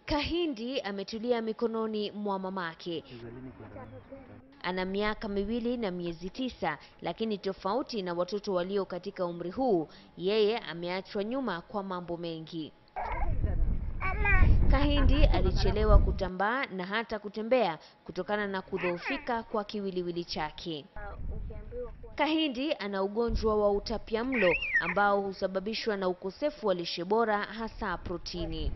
Kahindi ametulia mikononi mwa mamake. Ana miaka miwili na miezi tisa, lakini tofauti na watoto walio katika umri huu, yeye ameachwa nyuma kwa mambo mengi. Kahindi alichelewa kutambaa na hata kutembea kutokana na kudhoofika kwa kiwiliwili chake. Kahindi ana ugonjwa wa utapiamlo ambao husababishwa na ukosefu wa lishe bora hasa protini.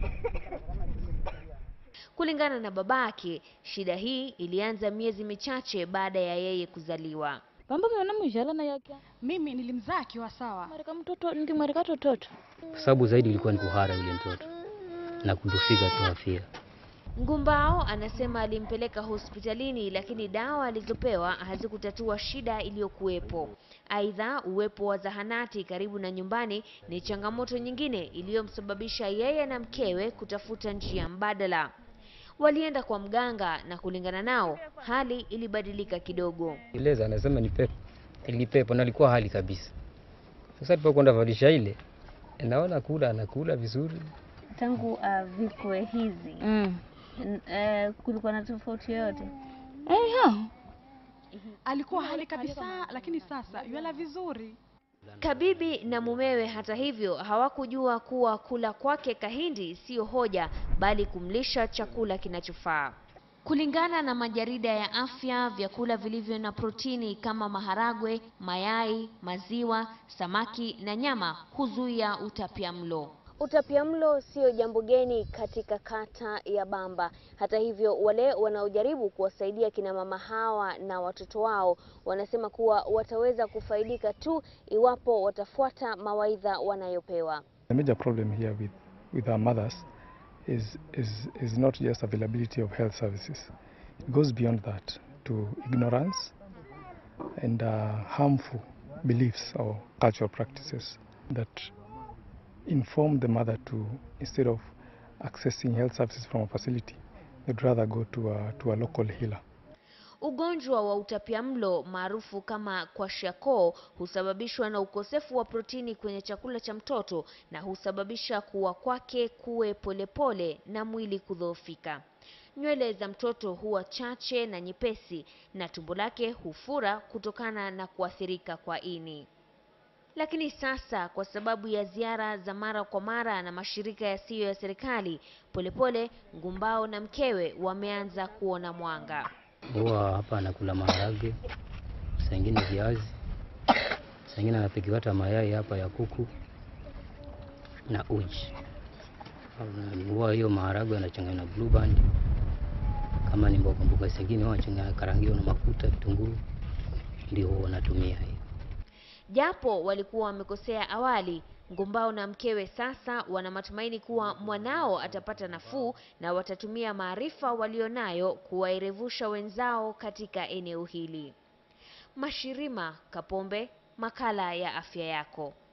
Kulingana na babake, shida hii ilianza miezi michache baada ya yeye kuzaliwa. pamba mwana mwijala na yake Mimi nilimzaa akiwa sawa. marika mtoto ndimwarika tototo kwa sababu zaidi ilikuwa ni kuhara yule mtoto na kudufika tu afia. Ngumbao anasema alimpeleka hospitalini lakini dawa alizopewa hazikutatua shida iliyokuwepo. Aidha, uwepo wa zahanati karibu na nyumbani ni changamoto nyingine iliyomsababisha yeye na mkewe kutafuta njia mbadala. Walienda kwa mganga na kulingana nao hali ilibadilika kidogo. Ileza anasema ni pepo, ili pepo na alikuwa hali kabisa. Sasa tulipokwenda valisha ile, naona kula anakula vizuri, tangu uh, vikwe hizi mm. n- eh, kulikuwa na tofauti yoyote? eh, ha. Alikuwa hali kabisa, lakini sasa yuala vizuri. Kabibi na mumewe hata hivyo hawakujua kuwa kula kwake Kahindi siyo hoja bali kumlisha chakula kinachofaa. Kulingana na majarida ya afya, vyakula vilivyo na protini kama maharagwe, mayai, maziwa, samaki na nyama huzuia utapiamlo. Utapiamlo sio jambo geni katika kata ya Bamba. Hata hivyo, wale wanaojaribu kuwasaidia kina mama hawa na watoto wao wanasema kuwa wataweza kufaidika tu iwapo watafuata mawaidha wanayopewa. The major problem here with, with our mothers is, is, is not just availability of health services. It goes beyond that to ignorance and uh, harmful beliefs or cultural practices that inform the mother to, instead of accessing health services from a facility, they'd rather go to a, to a local healer. Ugonjwa wa utapiamlo maarufu kama kwashiorkor husababishwa na ukosefu wa protini kwenye chakula cha mtoto na husababisha kuwa kwake kuwe polepole na mwili kudhoofika. Nywele za mtoto huwa chache na nyepesi na tumbo lake hufura kutokana na kuathirika kwa ini. Lakini sasa kwa sababu ya ziara za mara kwa mara na mashirika yasiyo ya serikali, polepole Ngumbao na mkewe wameanza kuona mwanga. huwa hapa anakula maharage, saa ingine viazi, saa ingine anapikiwa hata mayai hapa ya kuku na uji. Na Huwa hiyo maharage anachanganya na blue band, kama ni mboga mboga zingine huwa anachanganya karangio na mafuta, vitunguu, ndio huwa wanatumia hiyo. Japo walikuwa wamekosea awali, Ngumbao na mkewe sasa wana matumaini kuwa mwanao atapata nafuu na watatumia maarifa walionayo kuwaerevusha wenzao katika eneo hili. Mashirima Kapombe, makala ya afya yako.